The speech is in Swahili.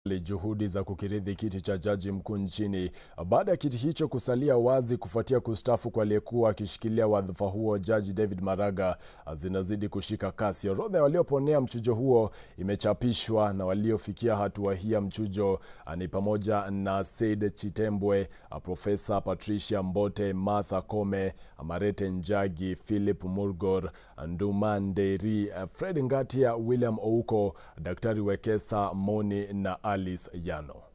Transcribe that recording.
juhudi za kukiridhi kiti cha jaji mkuu nchini baada ya kiti hicho kusalia wazi kufuatia kustaafu kwa aliyekuwa akishikilia wadhifa huo Jaji David Maraga zinazidi kushika kasi. Orodha ya walioponea mchujo huo imechapishwa na waliofikia hatua hii ya mchujo ni pamoja na Said Chitembwe, Profesa Patricia Mbote, Martha Kome, Amarete Njagi, Philip Murgor, Nduma Nderi, Fred Ngatia, William Ouko, Daktari Wekesa Moni na Alice Yano.